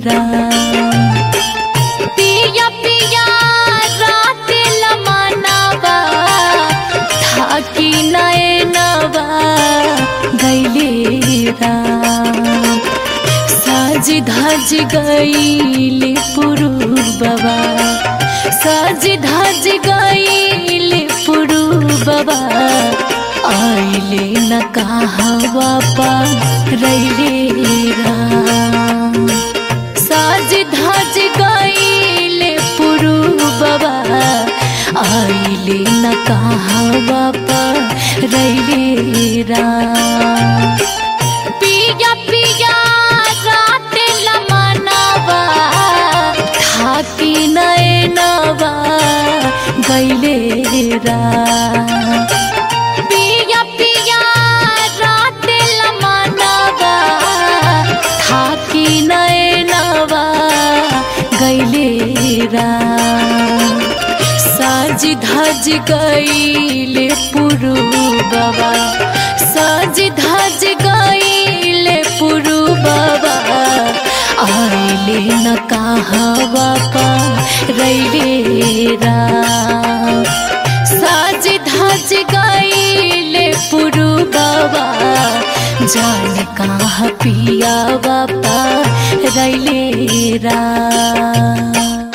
राम पिया पिया रात लमनवा थाकी नयनवा गैले राम साज धज गईले पुरुबवा साज धज गईले पुरुबवा आइले न कहवा पा रैले राम साज धज गईले पुरुबवा आइले न कहवा पा रैले राम पिया पिया रात लमनवा थाकी नयनवा गैले राम पिया पिया रात लमनवा थाकी नयनवा गैले राम साज धज गईले पुरुबवा साज धज गईले पुरुबवा आइले न कहवा पा रैले राम साज धज गईले पुरुबवा जान कहाँ पियावा पा रैले राम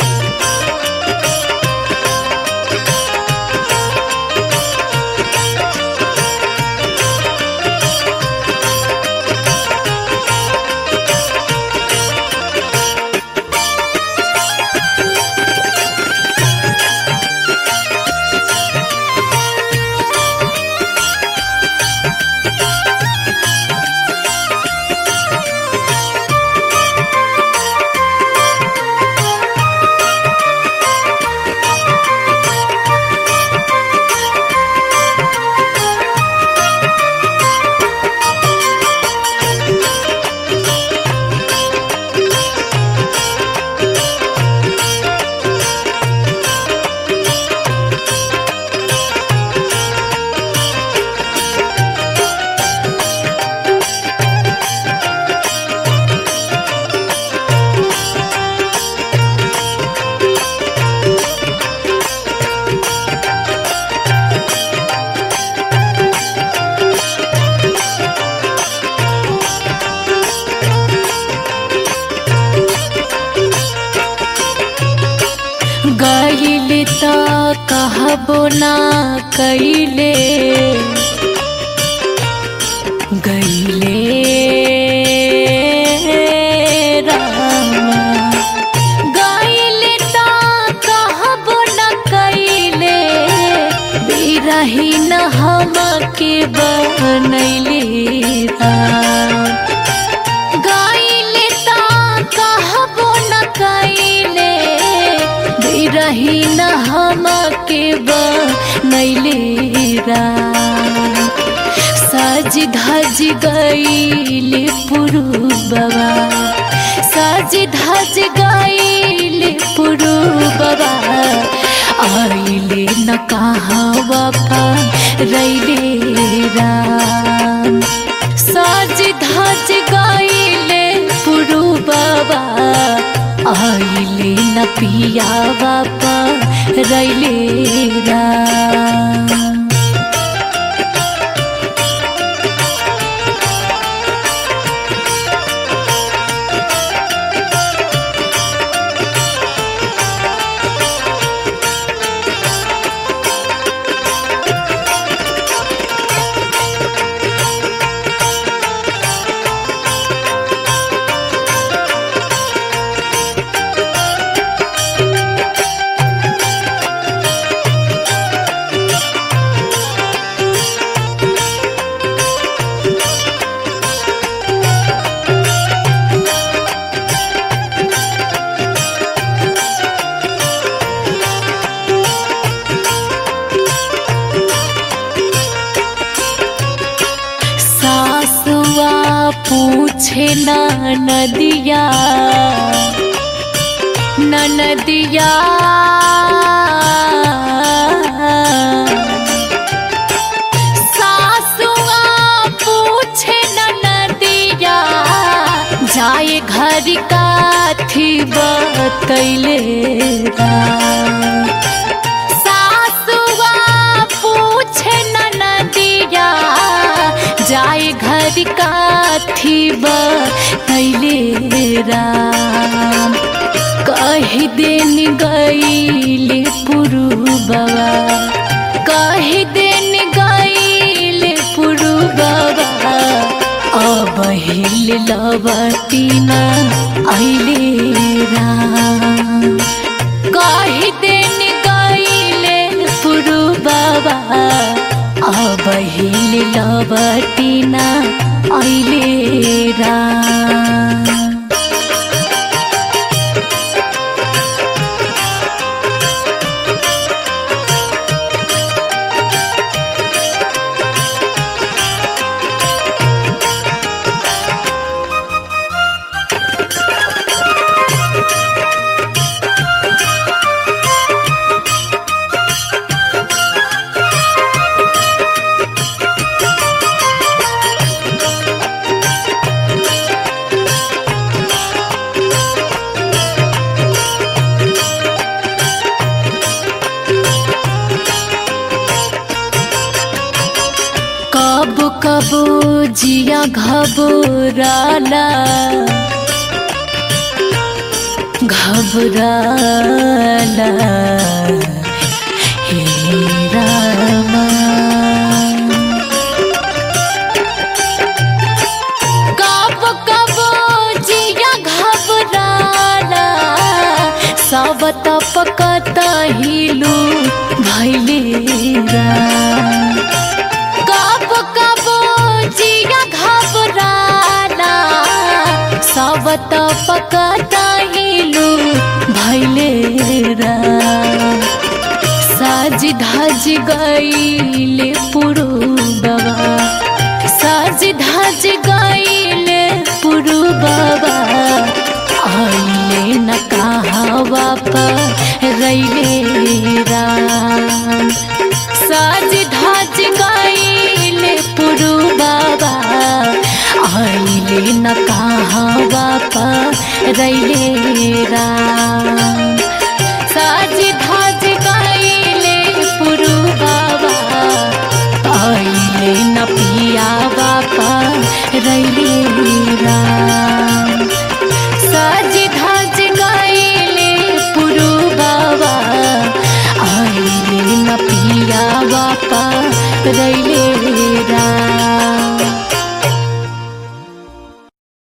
गईले त कहबो ना कैले गईले रामा गईले त कहबो ना कैले बिरही न हमके बनैले राम गईले त कहबो न कैले बिरही न हमके बनैले राम सज धज गईले पुरुबवा सज धज गईले पुरुबवा आइले न कहवा पा रैले राम सज धज गईले पुरुबवा आइले न पियावा पा रैले राम सासुआ पूछे न नदिया न नदिया सासुआ पूछे न नदिया जाए घर का काथी बतैले राम सासुआ पूछे नदिया जाए घर काथी बतैले राम कही दिन गईले पुरु बाबा कही दिन गईले पुरु बाबा अब हिल लबटीना अइले राम कही दिन गईले पुरु बाबा अब हिल लबटीना अइले राम कब कब जिया घबराला घबराला हे रामा कब कब जिया घबराला सब तपकत हिलू भैले राम कब कब जिया घबराला सब त पकता हिलू भैले राम साज धज गईले पुरु बाबा साज धज गईले पुरु बाबा आइले न कहावा पर रैले राम साज धज गईले पुरु बाबा आइले न कहावा पर रैले राम